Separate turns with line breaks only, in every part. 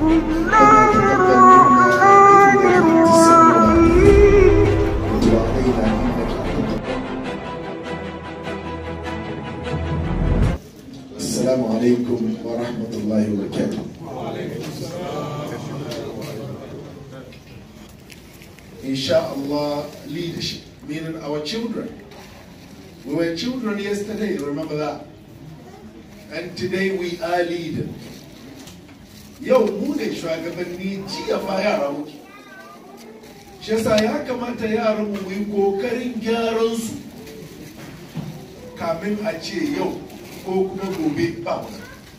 الله الرحمن الرحيم
السلام عليكم ورحمة الله وبركاته Inshallah, leadership, meaning our children. We were children yesterday, remember that? And today we are leaders. Yau mu ne shugabanni jiya fa yara muke. Shi yasa ya kamata yaran mu yi kokarin gyaran su kamin a ce yau ko kuma gobe ba mu.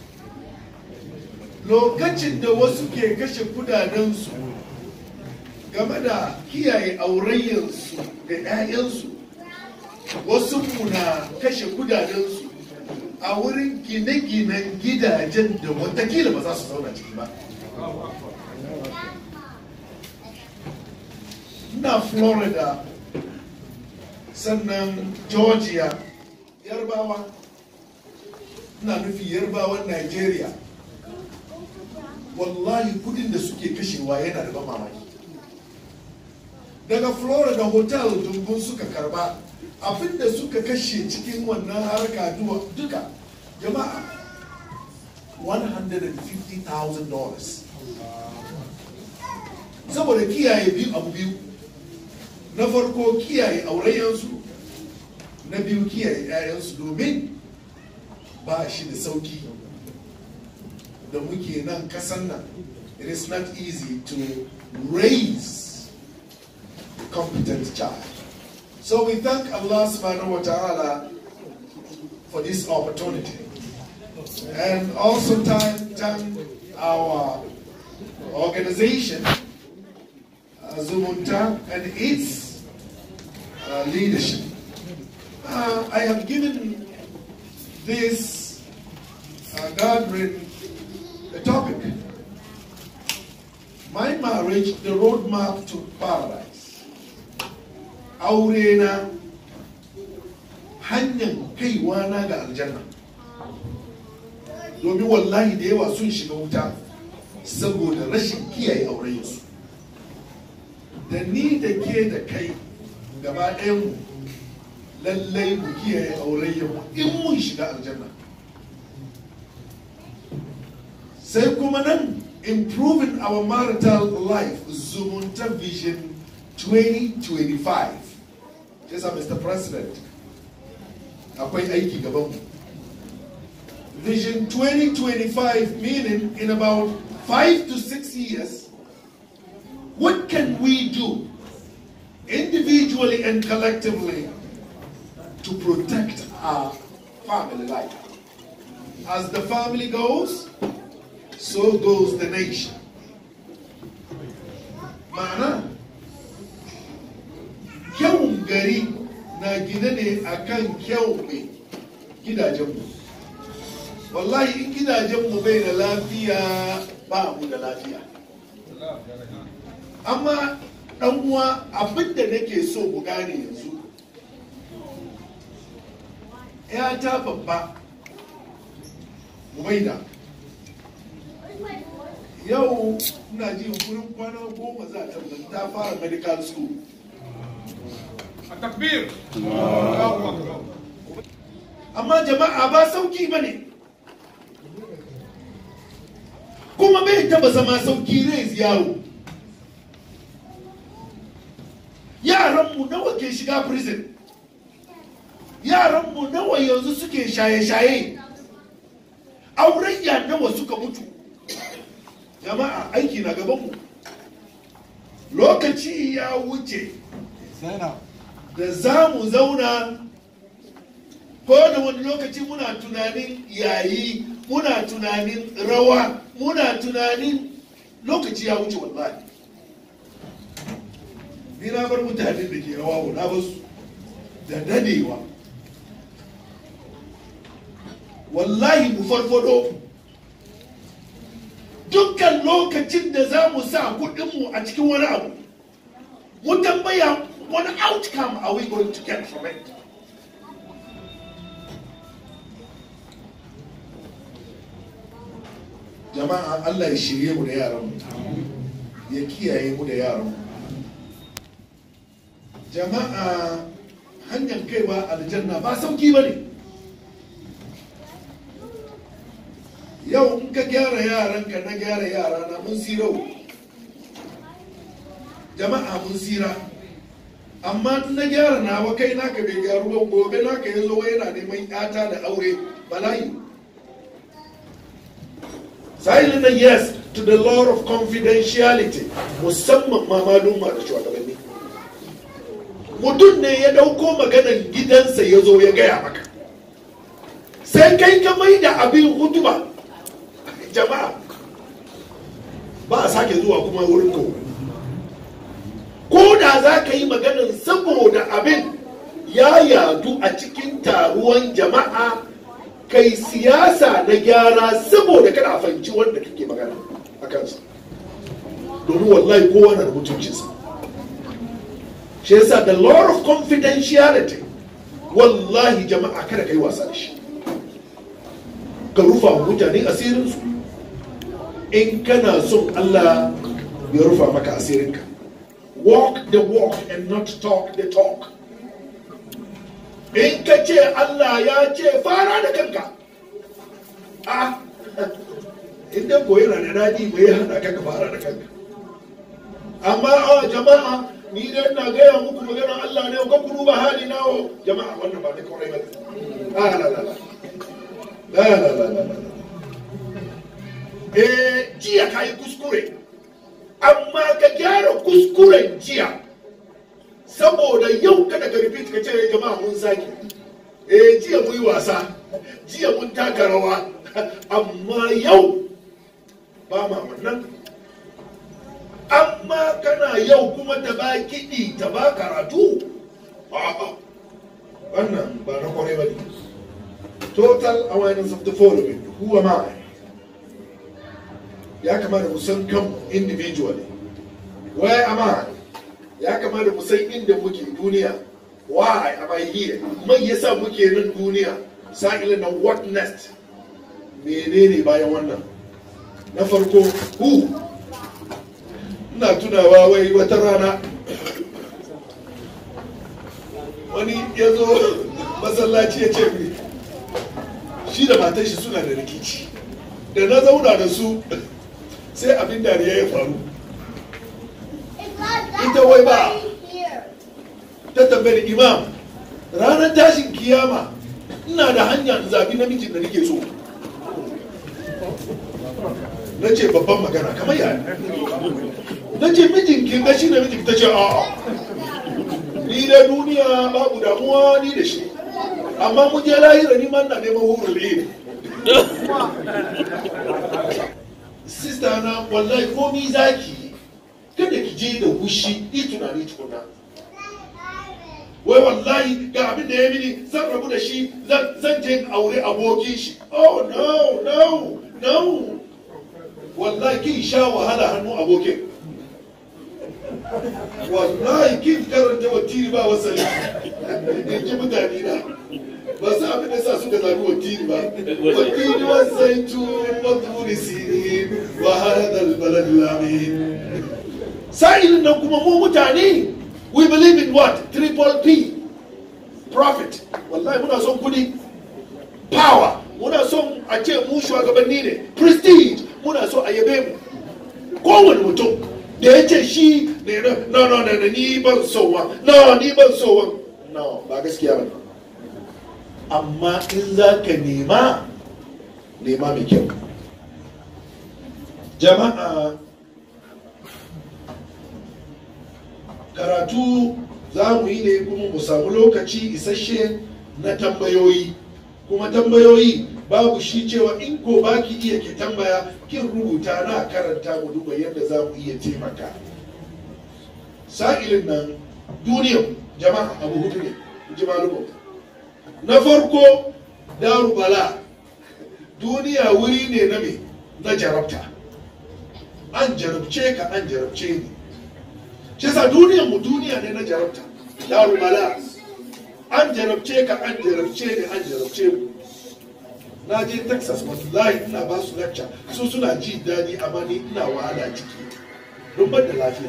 Lokacin da wasu ke kashe kudadensu game da kiyaye aurayyansu da 'ya'yansu wasu na kashe kudadensu a wurin gine-ginen gidajen da watakila ba za su zauna ciki ba na florida sannan georgia yarbawa na nufi yarbawan nigeria wallahi kudin da suke kashewa yana da ban mamaki daga florida hotel dungun suka karba abinda suka kashe cikin wannan harka duka jama'a $150,000 saboda kiyaye biyu abu biyu na farko kiyaye aurayensu na biyu kiyaye 'ya'yansu domin ba shi da sauki da muke nan kasan nan it is not easy to raise a competent child so we thank Allah subhanahu wa ta'ala for this opportunity and also thank, thank our organization uh, Zumunta and its uh, leadership. Uh, I have given this uh, gathering a topic. My marriage, the roadmap to paradise. Aure na hanyar kaiwa na ga aljanna. Domin wallahi da yawa sun shiga wuta saboda rashin kiyaye aurayensu. Da ni da ke da kai gaba ɗayanmu lallai mu kiyaye aurayenmu in mun shiga aljanna. sai kuma nan improving our marital life zumunta vision 2025 yasa mr president akwai aiki gabanmu vision 2025 meaning in about five to six years what can we do individually and collectively to protect our family life as the family goes so goes the nation. Ma'ana, kyawun gari na gine ne a kan kyau mai gidajenmu. Wallahi in gidajenmu bai da lafiya ba mu da lafiya. Amma uwa abinda nake so mu gane yanzu, ya ta babba, mu maida. yau ina ji wurin kwana goma za ta ta fara medical school
التكبير
amma jama'a ba sauki ba ne kuma bai taba zama sauki rai yaro yaranmu nawa ke shiga prison yaranmu nawa yanzu suke shaye-shaye aurayya nawa suka mutu jama'a aiki na gabanmu lokaci ya wuce da za mu zauna ko da wani lokaci muna tunanin yayi muna tunanin rawa muna tunanin lokaci ya wuce wallahi ni na bar mutanen da ke rawa na basu da dadewa wallahi mu farfado dukkan lokacin da za mu sa kudinmu a cikin wani abu mu tambaya wani outcome are we going to get from it jama'a Allah ya shirye mu da yaran mu ya kiyaye mu da yaran mu jama'a hanyar kaiwa aljanna ba sauki ba ne yau in ka gyara yaranka na gyara yara na mun sira jama'a mun sira amma in na gyara nawa kai naka bai gyaru ba gobe naka ya zo yana neman yata da aure bala'i sa'ilin nan yes to the law of confidentiality musamman ma maluma da shugabanni mutum ne ya dauko maganan gidansa ya zo ya gaya maka sai kai ka mai da abin hutuba jama'a ba a sake zuwa kuma wurin ko ko da za ka yi maganan saboda abin ya yadu a cikin taruwan jama'a kai siyasa na gyara saboda kada a fahimci wanda kake magana a kansa domin wallahi kowa na da mutuncinsa shi yasa the law of confidentiality wallahi jama'a kada kai wasa da shi ka rufa wa mutane asirinsu in kana son Allah ya rufa maka asirinka walk the walk and not talk the talk in ka ce Allah ya ce fara da kanka a inda ko yana da daɗi bai hana ka fara da kanka amma a jama'a ni dai ina gaya muku maganar Allah ne ko ku duba hali na o jama'a wannan ba da kawai ba la la la la la la la la la eh jiya ka yi kuskure amma ka gyara kuskuren jiya saboda yau kada ka repeat ka ce jama'a mun sake eh jiya mun yi wasa jiya mun taka rawa amma yau ba ma wannan amma kana yau kuma ta ba kiɗi ta ba karatu a'a wannan ba na kwarai ba ne total awareness of the following who am I ya kamata mu san kanmu individually where am I ya kamata mu san inda muke duniya why am I here mai yasa muke nan duniya sa'ilin nan what next menene bayan wannan na farko who ina tunawa wai wata rana wani ya zo masallaci ya ce mi shi da matan shi suna da rikici da na zauna da su sai abin dariya ya faru ita wai ba ta tambayi imam ranar tashin kiyama ina da hanya in zabi namijin da nake so na ce babban magana kamar yaya na ce mijin ki ga shi da mijin ta ce a'a ni da duniya babu damuwa ni da shi amma mu je lahira ni ma na neman hurul ne sista na wallahi komi zaki kada ki je da wushi yi tunani tukuna wai wallahi ga abin da ya mini zan rabu da shi zan je aure abokin shi oh no no no wallahi kin sha wahala hannu abokin wallahi kin karanta watiri ba wasali in ji mutane na ba su abin da sa suka zabi watiri ba watiri wasai tun maturi sinin wa hadal balad lamin sa'ilin nan kuma mu mutane we believe in what triple p profit wallahi muna son kudi power muna son a ce mu shugabanni ne prestige muna so a yabe mu kowane mutum da ya ce shi ne no no no ni ban so wa no ni ban so wa no ba gaskiya ba amma in za ka nema nema mai kyau jama'a karatu za mu yi ne kuma mu samu lokaci isasshe na tambayoyi kuma tambayoyi babu shi cewa in ko baki iya ke tambaya kin rubuta na karanta mu duba yadda za mu iya taimaka sa'ilin nan duniyar jama'a abu hudu ne ji malumu na farko daru bala duniya wuri ne na me na jarabta an jarabce ka an jarabce ni shi sa duniyar mu duniya ne na jarabta daru bala an jarabce ka an jarabce ni an jarabce mu na je texas wallahi ina ba su lecture su suna ji daɗi amma ni ina wahala ciki don ban da lafiya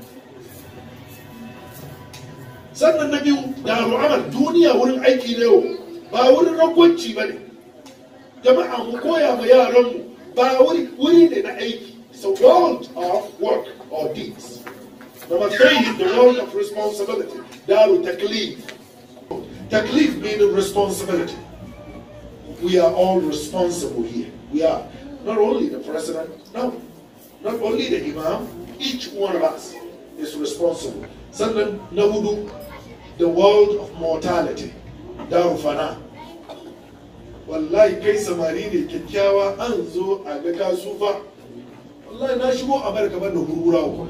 sannan na biyu daru amal duniya wurin aiki ne yau ba wurin ragwanci ba ne jama'a mu koya ma yaranmu ba wuri wuri ne na aiki it's a world of work or deeds number three is the world of responsibility daru taklif taklif meaning responsibility we are all responsible here we are not only the president no not only the imam each one of us is responsible sannan na hudu the world of mortality daru fana wallahi kai samari ne kyakkyawa an zo a ga ka sufa wallahi na shigo amurka ban da hurura wa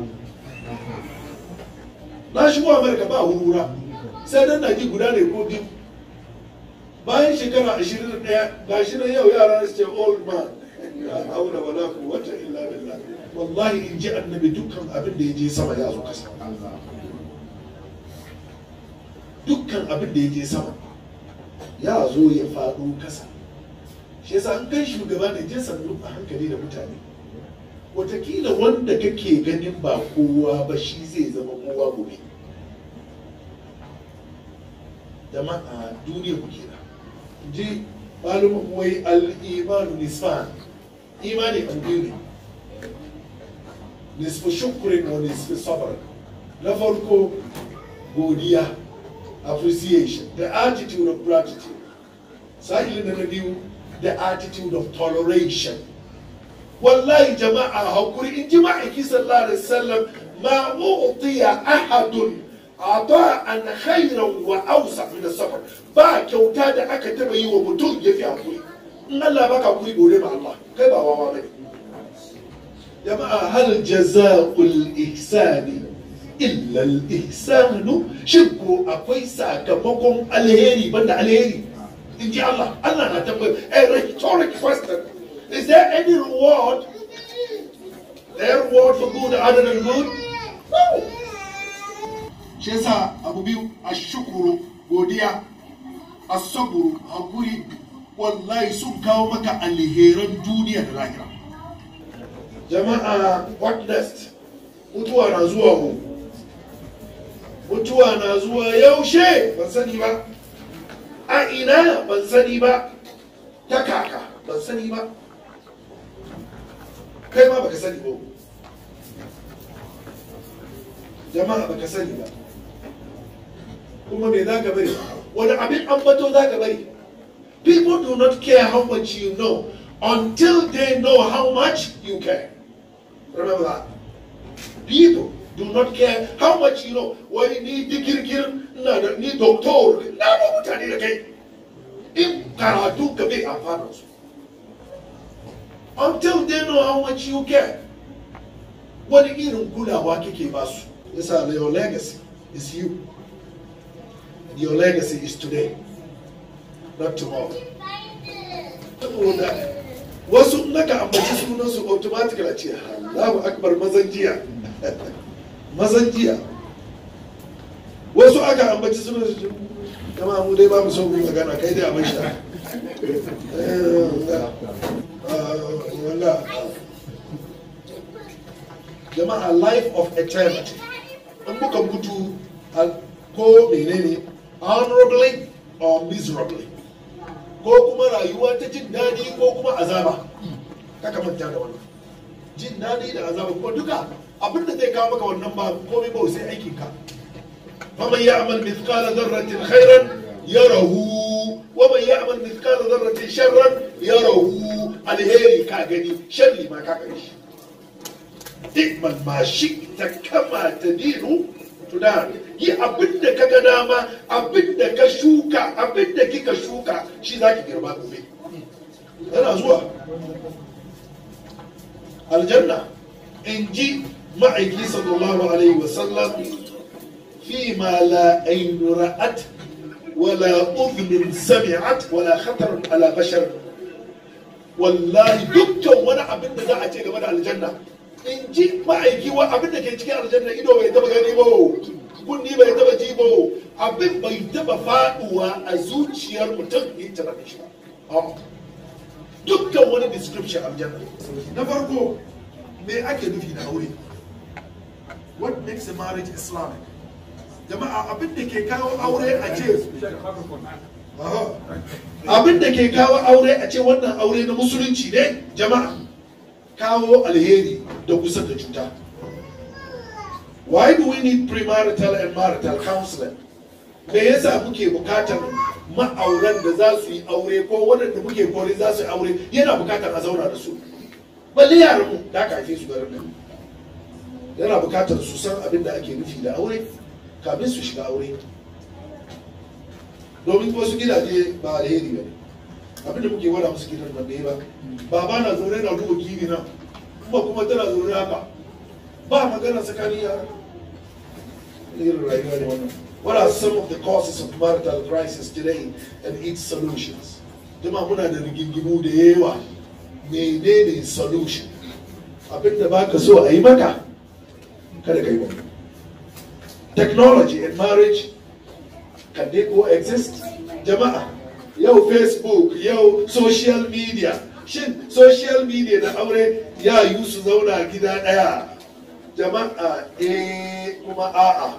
na shigo amurka ba hurura sai dan naji guda ne ko biyu bayan shekara 21 ga shi nan yau yara su ce old man ya haula wala quwwata illa billah wallahi in ji annabi dukkan abin da ya je sama ya zo kasa dukkan abin da ya je sama ya zo ya faɗo kasa shi yasa an kai shugaba ne je sannu a hankali da mutane watakila wanda kake ganin ba kowa ba shi zai zama kowa gobe jama'a duniya ku kenan ji malumin wai al-imanu nisfan imani an biyu ne nisfu shukrin wa nisfu sabr na farko godiya appreciation the attitude of gratitude sahilin na biyu the attitude of toleration wallahi jama'a hakuri in ji ma'aiki sallallahu alaihi wasallam ma u'tiya ahadun ata'an khairan wa awsa min as-sabr ba kyauta da aka taba yi wa mutum yafi hakuri in Allah baka hakuri gode ma Allah kai ba wawa bane jama'a hal jazaa'ul ihsani illa al-ihsanu shin ko akwai sakamakon alheri banda alheri in ji Allah Allah na tambayi a rhetoric question is there any reward there reward for good other than good no shi yasa abu biyu ashukuru godiya asaburu hakuri wallahi sun kawo maka alheran duniya da lahira jama'a what next mutuwa na zuwa mu mutuwa na zuwa yaushe ban sani ba a ina ban sani ba ta kaka ban sani ba kai ma baka sani ba jama'a baka sani ba kuma me za ka bari wani abin ambato za ka bari people do not care how much you know until they know how much you care remember that people do not care how much you know wani ni digirgir na da ni doktor na ba mutane da kai in karatu ka bai amfana su until they know how much you care wani irin kulawa kake ba su yasa your legacy is you your legacy is today not tomorrow saboda wasu naka ambaci sunansu automatically a ce Allahu akbar mazan jiya mazan jiya wasu aka ambaci sunansu kama mu dai ba mu son mu magana kai dai a mai sha jama'a life of eternity in muka mutu ko menene honorably or miserably ko kuma rayuwa ta jin daɗi ko kuma azaba kaka manta da wannan jin daɗi da azaba kuma duka abinda zai kawo maka wannan ba komai ba sai aikin ka faman ya'mal mithqala dharratin khairan yarahu wa man ya'mal mithqala dharratin sharran yarahu alheri ka gani sharri ma ka gani ikman ma shi ta kama ta dinu tudan yi abin da ka ga dama abin da ka shuka abin da kika shuka shi za ki girma gobe yana zuwa aljanna in ji ma'aiki sallallahu alaihi wasallam fi ma la ayn ra'at wala udhun sami'at wala khatar ala bashar wallahi dukkan wani abin da za a ce game da aljanna in ji ma'aiki wa abin da ke cikin aljanna ido bai taba gani ba kunni bai taba ji ba abin bai taba faduwa a zuciyar mutum in tana da shi ba dukkan wani description aljanna na farko me ake nufi da aure what makes a marriage islamic jama'a abin da ke kawo aure a ce Aha. abin da ke kawo aure a ce wannan aure na musulunci ne jama'a kawo alheri da kusa da cuta why do we need premarital and marital counseling me yasa muke bukatar ma'auran da za su yi aure ko waɗanda muke kore za su yi aure yana bukatar a zauna da su balle yaran mu da aka haife su garin nan yana bukatar su san abin da ake nufi da aure kafin su shiga aure domin wasu gidaje ba alheri ba ne abin da muke wada musu gidan nan ba baba na zaune na duba gini na kuma kuma tana zaune haka ba magana tsakanin yara irin rayuwa ne wannan what are some of the causes of marital crisis today and its solutions jama muna da rigingimu da yawa menene solution abinda baka so a yi maka kada ka yi ba technology and marriage can they coexist jama'a yau facebook yau social media shin social media da aure ya yi su zauna gida daya jama'a eh kuma a'a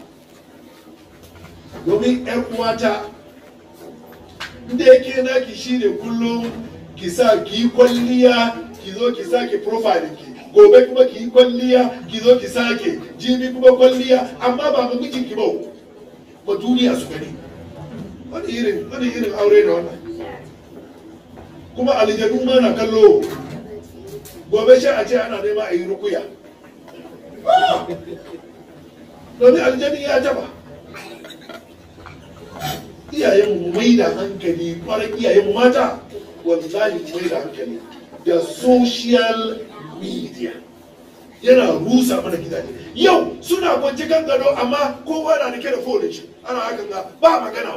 domin yan uwata inda yake naki shine kullum ki sa ki yi kwalliya ki zo ki sake profile ki gobe kuma ki yi kwalliya ki zo ki sake jibi kuma kwalliya amma ba ma mijin ki ba ba duniya su gani wani irin wani irin aure da wannan kuma aljanu ma na kallo gobe shi a ce ana nema a yi rukuya domin aljani ya taba iyayen mu mai da hankali kwarar iyayen mu mata wallahi mu mai da hankali da social media yana rusa mana gidaje yau suna kwance kan gado amma kowa na rike da phone shi ana hakan ga ba magana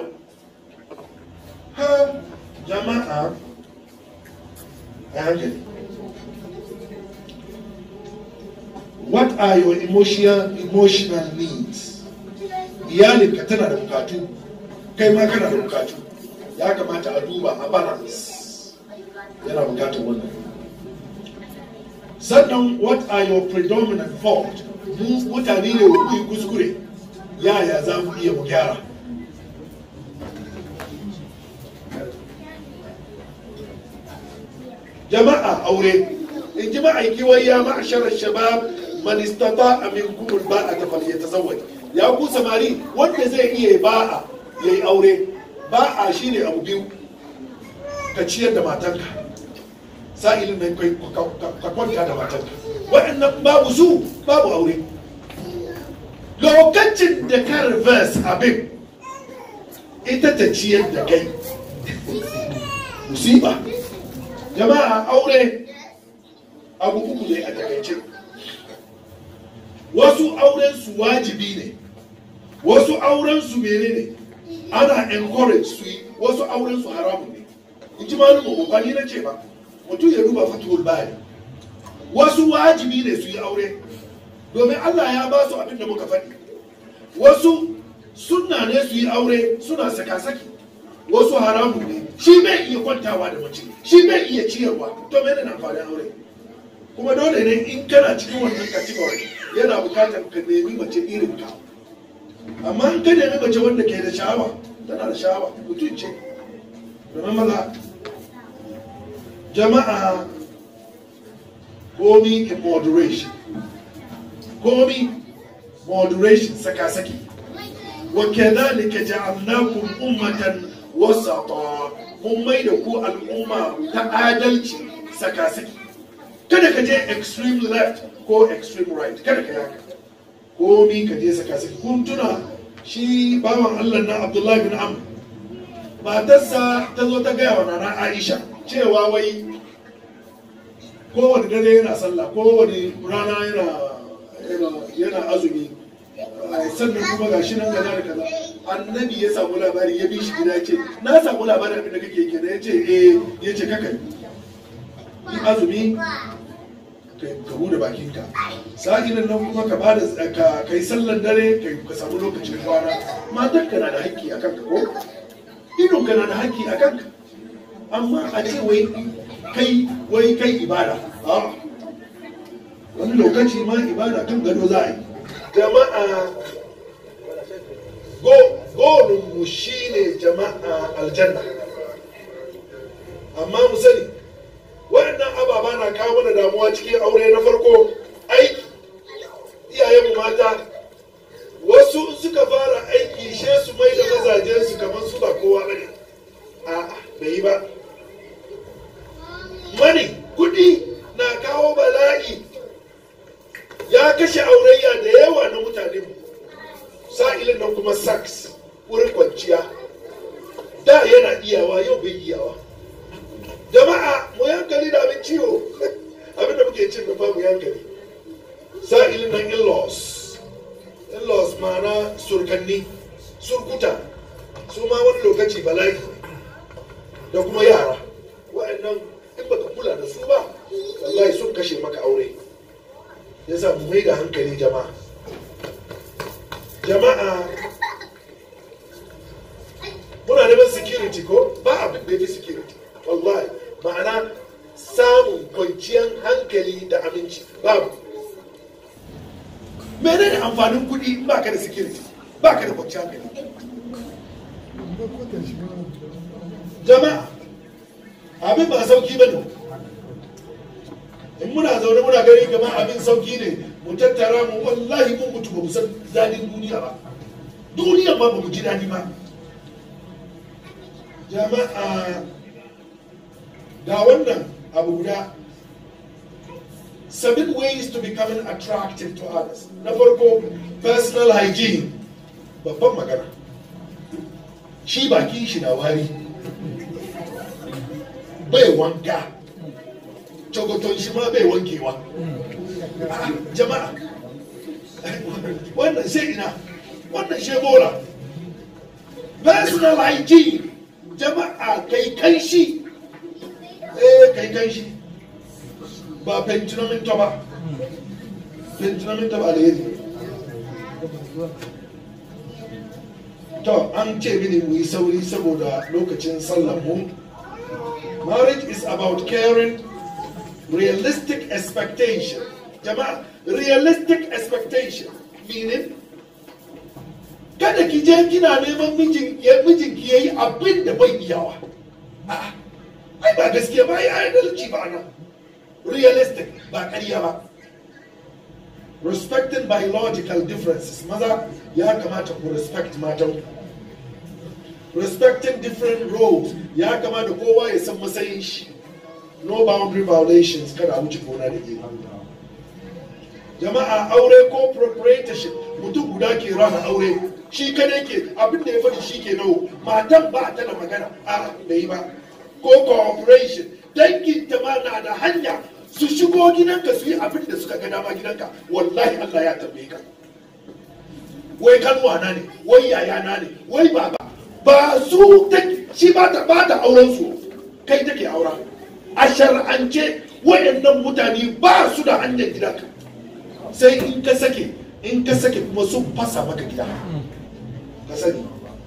ha jama'a a hankali what are your emotional emotional needs iyalinka tana da bukatu kai ma kana da bukatu ya kamata a duba a balance yana bukatar wannan sannan what are your predominant fault mu mutane ne wa yi kuskure yaya za mu iya mu gyara jama'a aure in ji ma'aiki wai ya ma'asharar shabab man istata minkum alba'ata falyatazawwaj ya ku samari wanda zai iya ba'a yayi aure ba'a shine abu biyu ka ciyar da matanka sa'ilin nan kai ka kwanta da matanka waɗannan babu su babu aure lokacin da ka reverse abin ita ta ciyar da kai musiba jama'a aure abu uku ne a takaice wasu auren su wajibi ne wasu auren su mene ne ana encourage su yi wasu auren su haramun ne in ji malumin ba ni na ce ba mutum ya duba fatuwar bari wasu wajibi ne su yi aure domin Allah ya ba su abin da muka faɗi wasu sunna ne su yi aure suna saka-saki wasu haramun ne shi bai iya kwantawa da mace shi bai iya ciyarwa to mene na amfani aure kuma dole ne in kana cikin wannan category yana bukatar ka nemi mace irin ka amma in ka nemi mace wanda ke da sha'awa tana da sha'awa mutum ce domin maza jama'a komi in moderation komi moderation saka-saki wa kadhalika ja'alnakum ummatan wasata mun mai da ku al'umma ta adalci saka-saki kada ka je extreme left ko extreme right kada ka yaka komi ka je saka-saki kun tuna shi bawan Allah na Abdullahi bin Amr matarsa ta zo ta gaya wa nana Aisha cewa wai kowane dare yana sallah kowane rana yana yana azumi sannan kuma ga shi nan kaza da kaza annabi ya samu labari ya bi shi gida ya ce na samu labarin abin da kake kenan ya ce eh ya ce kakan yi azumi ka bude bakinka sa'ilin nan kuma ka bada ka kai sallan dare ka samu lokacin kwana matar ka na da haƙƙi a kanka ko idon ka na da haƙƙi a kanka amma a ce wai kai wai kai ibada a wani lokaci ma ibada kan gado za a yi jama'a golinmu shi ne jama'a aljanna amma mu sani waɗannan ababa na kawo mana damuwa cikin aure na farko aiki iyayenmu mata wasu in suka fara aiki she su mai da mazajensu kamar su ba kowa bane a bai yi ba mani kudi na kawo bala'i ya kashe aurayya da yawa na mutane sa'ilin nan kuma sax wurin kwanciya da yana iyawa yau bai iyawa jama'a mu yankali da abin ciwo abin da muke cin nufa mu yankali sa'ilin nan in-laws in-laws ma'ana surkanni surkuta su ma wani lokaci bala'i da kuma yara wa'annan in baka kula da su ba wallahi sun kashe maka aure yasa mu mai da hankali jama'a jama'a muna neman security ko ba abin da ya fi security wallahi ma'ana samun kwanciyar hankali da aminci babu menene amfanin kuɗi ba ka da security ba ka da kwanciyar hankali jama'a abin ba sauki ba ne in muna zaune muna gani kamar abin sauki ne mu tattara mu wallahi mun mutu ba mu san daɗin duniya ba duniya ma ba mu ji daɗi ba jama'a ga wannan abu guda seven ways to becoming attractive to others na farko personal hygiene babban magana shi baki shi na wari bai wanka cogoton shi ma bai wankewa Ah, jama'a wannan sai ina wannan shi bola personal hygiene jama'a kai kanshi eh kai kanshi ba pentinaminta ba pentinaminta ba alheri to an ce mini mu yi sauri saboda lokacin sallar mu marriage is about caring realistic expectation jama'a realistic expectation meaning kada ki je kina neman mijin ya mijinki yayi abin da bai iyawa A'a, ai ba gaskiya ba ya adalci ba nan realistic ba ƙarya ba respecting biological differences maza ya kamata ku respect matan respecting different roles ya kamata kowa ya san matsayin shi no boundary violations kada a wuce gona da iri jama'a aure ko proprietorship mutum guda ke rana aure shi kada ke abin da ya faɗi shi ke nawo matan ba ta da magana a bai ba ko cooperation dangin ta ma na da hanya su shigo gidanka su yi abin da suka ga dama gidanka wallahi Allah ya tambaye ka wai kanuwa na ne wai yaya na ne wai baba ba su ta shi ba ta ba ta auren su kai take aura a shar'ance wayannan mutane ba su da hanyar gidanka sai in ka sake in ka sake kuma sun fasa maka gida ka sani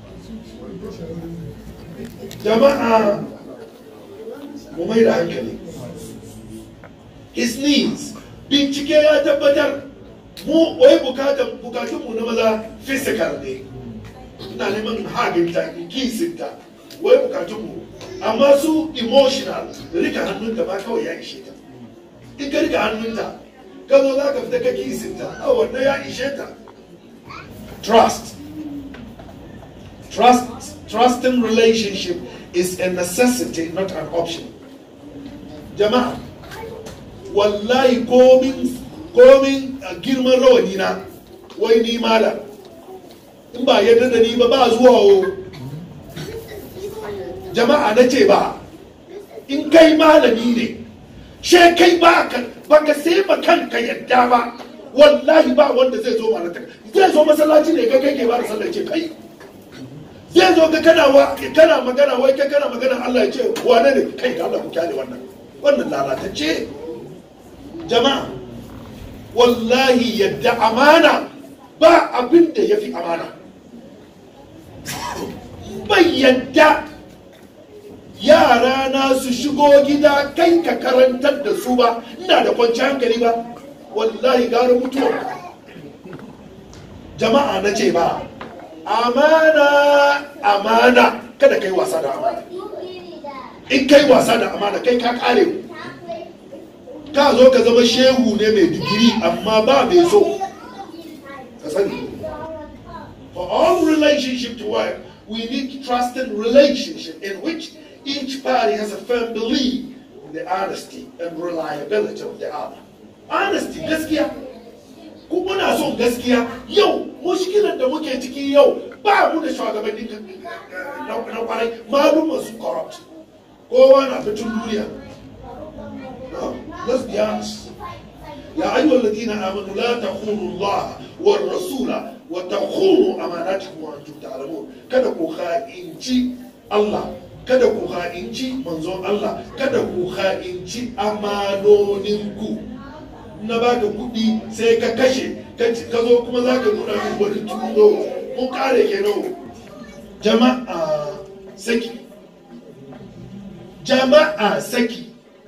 jama'a mu mai da hankali his needs bincike ya tabbatar mu wai bukatan bukatunmu na maza physical ne ina neman haginta kisinta wai bukatunmu amma su emotional rika hannunta ba kawai ya ishe ta in ka rika hannunta ka zo za ka fita ka kisinta a wannan ya ishe ta trust trust trusting relationship is a necessity not an option jama'a wallahi komin komin girman rawani na wai ni malam in ba yadda da ni ba ba zuwa o jama'a na ce ba in kai malami ne she kai ba ka baka sai ba kanka yadda ba wallahi ba wanda zai zo malata zai zo masallaci ne kai kai ke ba da sallah ce kai zai zo ka kana wa kana magana wai kai kana magana Allah ya ce wane ne kai da Allah ku kyale wannan wannan lalatacce jama'a wallahi yadda amana ba abin da ya fi amana bai yadda yara na su shigo gida kai ka karantar da su ba ina da kwanci hankali ba wallahi gara mutuwa jama'a na ce ba amana amana kada kai wasa da amana in kai wasa da amana kai ka kare mu ka zo ka zama shehu ne mai digiri amma ba mai so ka sani for all relationship to work we need trusting relationship in which each party has a firm belief in the honesty and reliability of the other honesty gaskiya ku muna son gaskiya yau mushkilar da muke ciki yau ba mu da shugabanni na kwarai malumma su corrupt kowa na fitin duniya No, let's be honest يا أيها الذين آمنوا لا تخونوا الله والرسول وتخونوا أماناتكم وأنتم تعلمون kada ku ha'inci Allah kada ku ha'inci manzon Allah kada ku ha'inci amanoninku na baka kuɗi sai ka kashe ka zo kuma za ka nuna min wani tuno mun kare ke nau jama'a saki jama'a saki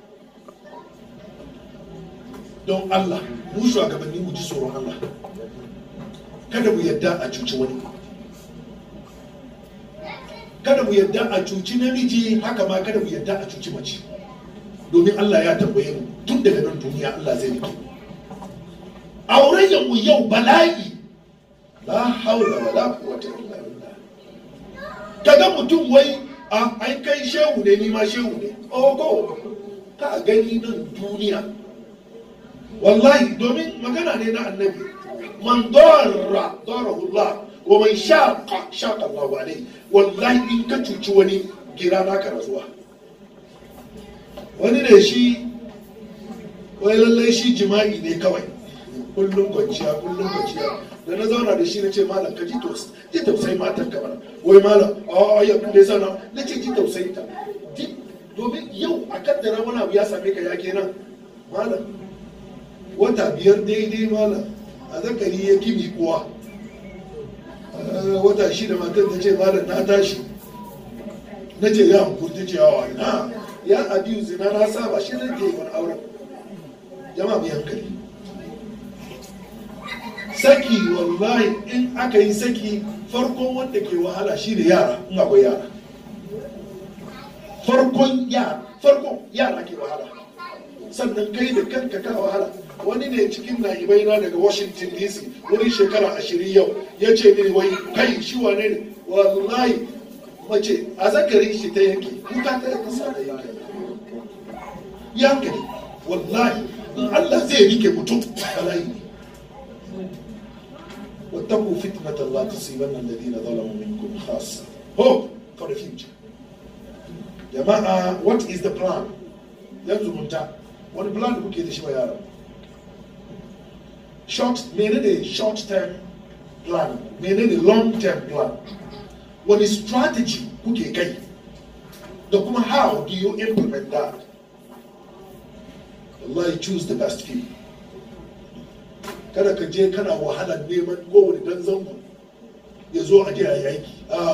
don Allah mu shugabanni mu ji tsoron Allah kada mu yadda a cuci wani kada mu yadda a cuci namiji haka ma kada mu yadda a cuci mace domin Allah ya tambaye mu tun daga nan duniya Allah zai rike aurayyan mu yau bala'i la haula wala quwwata illa billah kaga mutum wai a ai kai shehu ne ni ma shehu ne ogo ka gani nan duniya wallahi domin magana ne na annabi man darra darahu Allah wa man shaqa shaqa Allah alai wallahi in ka cuci wani gira naka rasuwa wani ne shi wai lallai shi jima'i ne kawai kullum kwanciya kullum kwanciya da na zauna da shi na ce malam ka ji ji tausayi matan ka bana wai malam a ya da ya sana na ce ji tausayi ta domin yau a kaddara wani abu ya same ka ya kenan malam wata biyar daidai malam a zakari ya kimi kuwa wata shida matar ta ce malam na tashi na ce ya hankuri ce yawa na ya abuse na na saba shi zan je wani auren jama'a mai hankali saki wallahi in aka yi saki farkon wanda ke wahala shi ne yara in akwai yara farkon yara farkon yara ke wahala sannan kai da kanka ka wahala wani ne cikin na'ibai na daga washington dc wurin shekara ashirin yau ya ce mini wai kai shi wane ne wallahi mace a zakarin shi ta yanke kuka ta yanke sa da yanke yanke wallahi in allah zai rike mutum bala'i واتقوا فتنة لا تصيبن الذين ظلموا منكم خاصة. Hope for the future. Jama'a, what is the plan? Yanzu munta. Wani plan da kuke da shi wa yaran? Short, menene short term plan? Menene long term plan? Wani strategy kuke kai? Da kuma how do you implement that? Allah choose the best few. kada ka je kana wahalar neman kowane dan zango ya zo a je a yaki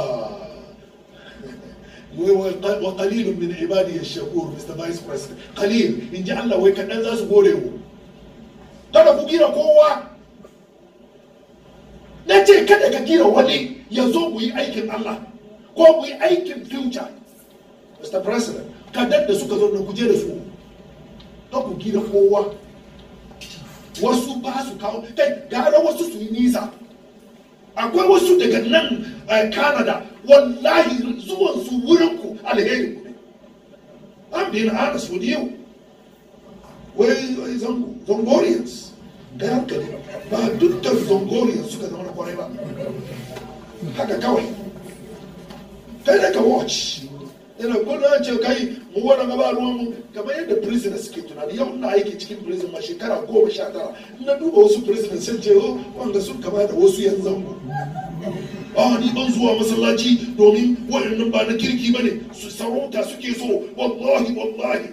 wa qalilun min ibadi yashkur Mr. Vice President qalil in ji Allah wai kaɗan za su gore mu kada ku gira kowa na ce kada ka gira wani ya zo mu yi aikin Allah ko mu yi aikin future Mr. President kadan da suka zo na kuje da su ka ku gira kowa wasu ba su kawo kai gara wasu su yi nisa akwai wasu daga nan canada wallahi zuwan su wurin ku alheri ku ne i'm being honest with you wai zongorians da hankali ba dukkan zongorians suka zama na kwarai ba haka kawai kai da ka watch yana kuna ce kai mu wani gaba ruwan mu kamar yadda prisoners suke tunani yau ina aiki cikin prison ma shekara goma sha tara na duba wasu prisoners sun ce oh wanda sun kama da wasu yan zango a ni ban zuwa masallaci domin waɗannan ba na kirki ba ne su sarauta suke so wallahi wallahi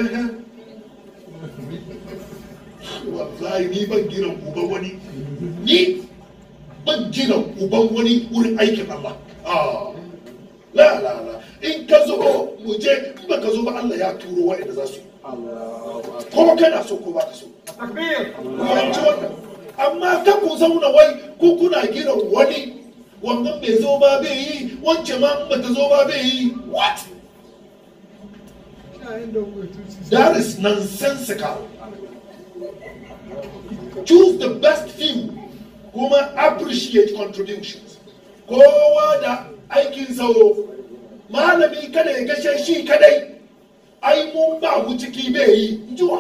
wallahi ni ban gina uban wani ni ban gina uban wani wurin aikin Allah la la la in ka zo mu je in ba ka zo ba Allah ya turo wa'anda za su yi ko kana so ko ba ka so yawanci wannan amma ta ku zauna wai ko kuna gina wani wannan bai zo ba bai yi wance ma in bata zo ba bai yi what that is nonsensical choose the best few kuma appreciate contributions kowa da aikin sauro malami kada ya gashe shi kadai ai mun ba mu ciki bai yi jiwa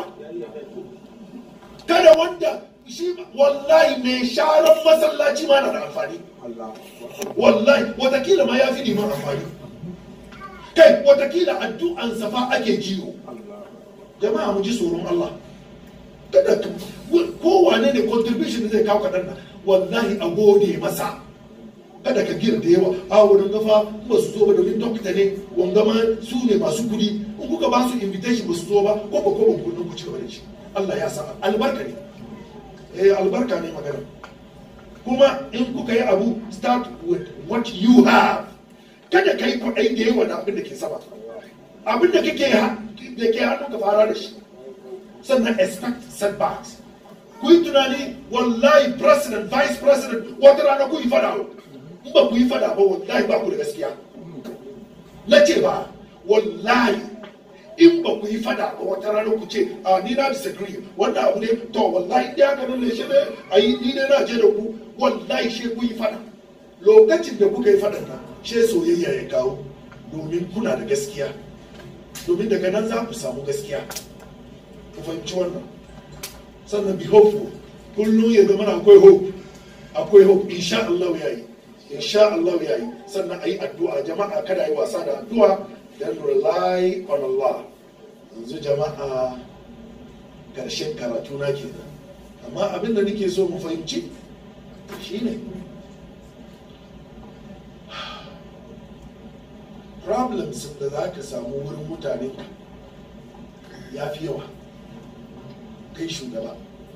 kada wanda shi wallahi mai sharan masallaci ma na da amfani wallahi watakila ma ya fi neman amfani kai watakila addu'an safa ake jiyo jama'a mu ji tsoron Allah kada kowane ne contribution da zai kawo kaɗan nan wallahi a gode masa kada ka gira da yawa a wurin gafa ba su zo ba domin dokta ne wanga ma su ne masu kudi in kuka ba su invitation ba su zo ba ko ba ko ba kudin ku ci gaba da shi Allah ya sa albarka ne eh albarka ne magana kuma in kuka yi abu start with what you have kada kai kuɗai da yawa da abin da ke sama abin da kake da ke hannu ka fara da shi sannan expect setbacks ku yi tunani wallahi president vice president wata rana ku yi fada in ba ku yi fada ba wallahi ba ku da gaskiya na ce ba wallahi in ba ku yi fada ba wata rana ku ce a ni na disagree wanda abu ne to wallahi da haka nan ne shi ne a yi ni ne na je da ku wallahi she ku yi fada lokacin da kuka yi fadan nan she soyayya ya kawo domin kuna da gaskiya domin daga nan za ku samu gaskiya ku fahimci wannan sannan be hopeful kullum ya zama akwai hope akwai hope insha Allah ya yi insha Allah ya yi sannan a yi addu'a jama'a kada a yi wasa da addu'a then rely on Allah yanzu jama'a karshen karatu na kenan amma abin da nake so mu fahimci shine problems da za ka samu wurin mutane ya fi yawa kai shugaba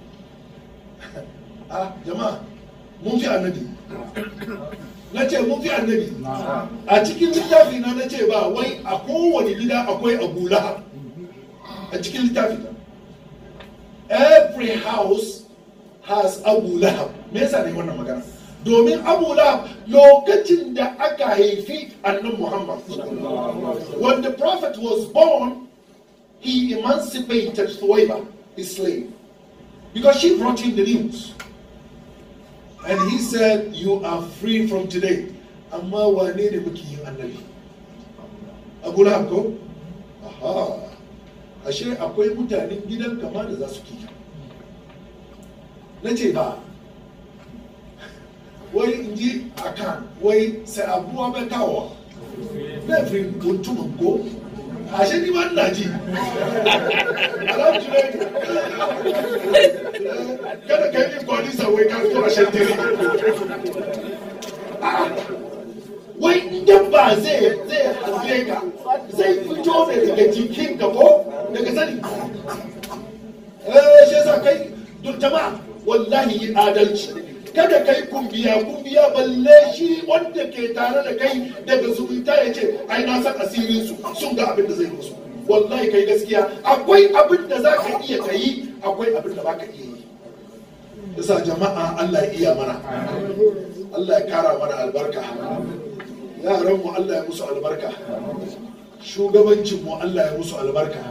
a jama'a mun fi annabi na ce mun fi annabi a cikin littafi na na ce ba wai a kowane gida akwai abu lahab a cikin littafi na every house has abu lahab me yasa ne wannan magana domin abu lahab lokacin da aka haifi annan muhammad when the prophet was born he emancipated Thuwaiba, his slave because she brought him the news and he said you are free from today amma wane ne muke yin annabi abu lahab ko aha ashe akwai mutanen gidan kama da za su ki na ce ba wai in ji a kan wai sai abuwa bai kawo laifin mutumin ko ashe ni ma ina ji kada ka yi polisa wai ka fito a shantiri wai idan ba zai zai harbe ka zai fito ne daga jikin ka ko daga sani eh shi yasa kai duk jama'a wallahi yi adalci kada kai kumbiya kumbiya balle shi wanda ke tare da kai daga zumunta ya ce ai na san asirin su sun ga abin da zai musu wallahi kai gaskiya akwai abin da za ka iya ka yi akwai abin da ba ka iya yi yasa jama'a Allah ya iya mana Allah ya kara mana albarka yaran mu Allah ya musu albarka shugabancin mu Allah ya musu albarka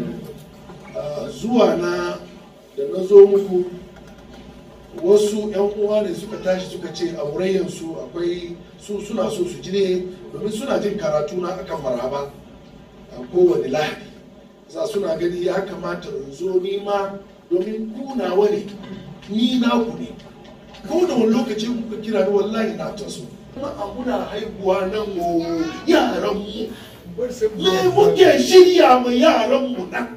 zuwa na da na zo muku wasu yan uwa ne suka tashi suka ce a su akwai su suna so su ji ne domin suna jin karatu na akan marhaba a kowane lahadi za suna gani ya kamata in zo ni ma domin kunawa ne ni na ku ne ko da wani lokaci kuka kira ni wallahi na ta so kuma a muna haihuwa nan mu yaran mu me muke shirya ma yaran mu nan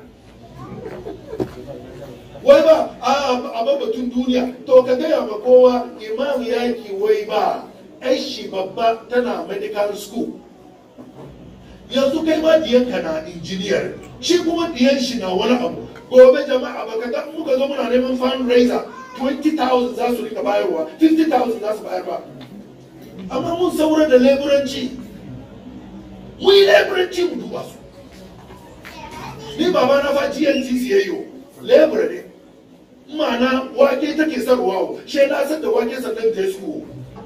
wai ba a batun duniya to ka gaya ma kowa imam yaki wai ba ai shi babba tana medical school yanzu kai ma diyanka na injiniyar shi kuma diyan shi na wani abu gobe jama'a baka ga muka zo muna neman fundraiser 20,000 za su rika bayarwa 50,000 za su bayar ba amma mun saura da leburanci mu yi leburanci mu duba su ni baba na fa GNTC yayyo lebura ne ma'ana wake take sarwa she na san da wake sannan ta su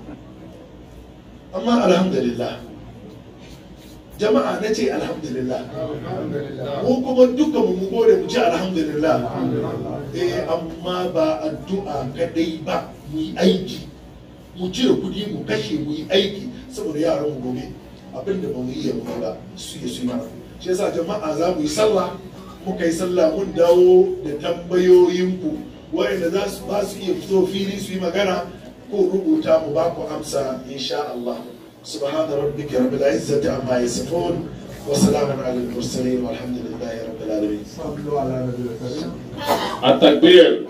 amma alhamdulillah jama'a na ce alhamdulillah mu kuma duka mu gode mu ce alhamdulillah eh amma ba addu'a kadai ba mu yi aiki mu cire kudi mu kashe mu yi aiki saboda yaran mu gobe abinda ba mu yi yamma ba su yi su yi mana shi yasa jama'a za mu yi sallah muka yi sallah mun dawo da tambayoyinku waɗanda za su ba su iya fito fili su yi magana ko rubuta mu ba ku amsa insha Allah سبحان ربك رب العزة عما يصفون وسلام على المرسلين والحمد لله رب العالمين
صلوا على نبي الكريم
a takbir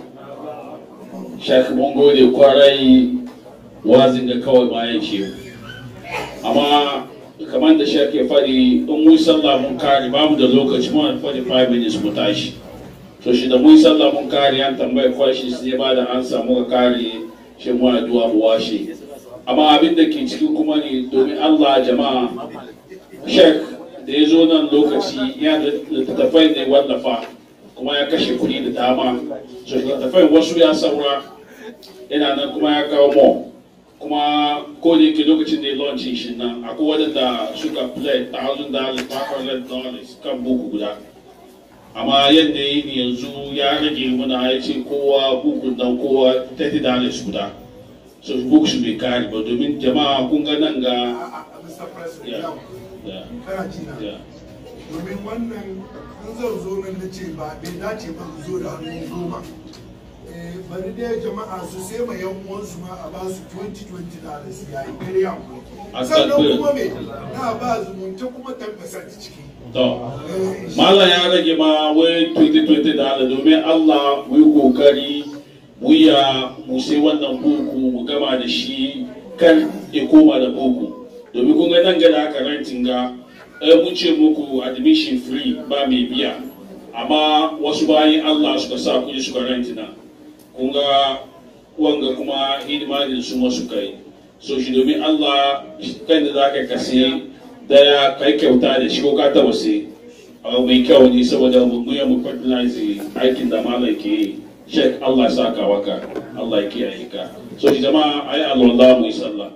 shek mun gode kwarai wazin da kawai bayan ce amma kamar da shek ya faɗi in mun sallah mun kare babu da lokaci mun 45 minutes mu tashi to shi da mun sallah mun kare an tambaya questions ne ba da ansa muka kare shi mu addu'a mu washe amma abin da ke ciki kuma ne domin Allah jama'a shek da ya zo nan lokaci ya da littattafai da ya wallafa kuma ya kashe kuɗi da dama so littattafai wasu ya saura yana nan kuma ya kawo mo kuma ko da yake lokacin da ya launching shi nan akwai wadanda suka play thousand dollars five hundred dollars kan buku guda amma yadda ya yi ni yanzu ya rage mana ya ce kowa bukun dan kowa 30 dollars guda so books bai kare ba domin jama'a kun ga nan ga
Mr. President,
Yeah.
yau,
yeah,
kana ji na.
yeah.
Domin wannan in zan zo nan na ce ba bai dace ba ku zo da hannun goma. Eh, Bari dai jama'a su sai ma yan uwansu ma a ba su 20-20 dollars ya yi kare yankuri.
A
Sannan
tabbir.
kuma me na ba zumunta kuma 10% ciki.
to
Eh,
Malam ya rage ma wai 2020 da Allah domin Allah mu yi kokari mu ya mu sai wannan boko mu gama da shi kan ya koma da boko domin kun ga nan ga da aka rantin ga eh mun ce muku admission free ba mai biya amma wasu bayan Allah suka sa kuɗi suka rantina kun ga wanga kuma hidima da su masu kai so shi domin Allah kan da zaka kasi daya kai kyauta da shi ko ka taba sai abu mai kyau ne saboda mu ya mu fertilize aikin da malam ke yi shek Allah ya saka waka Allah ya kiyaye ka so shi jama'a ayi alwala mu yi sallah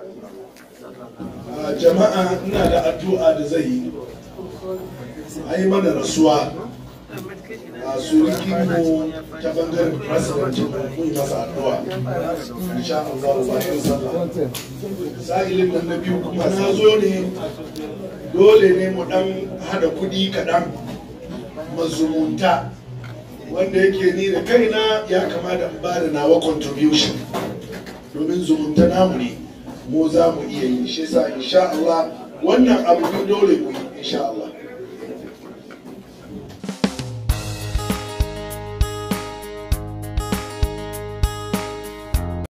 Ah, jama'a ina da addu'a da zai yi a yi mana rasuwa a surikinmu ta bangaren president mu yi masa addu'a insha Allah bayan sallah sa'ilin nan na biyu kuma na zo ne dole ne mu dan hada kudi kaɗan mazumunta wanda yake ni da kaina ya kamata in ba da nawa contribution domin zumunta namu ne mu za mu iya yi shi sa insha Allah wannan abu ne dole mu yi insha Allah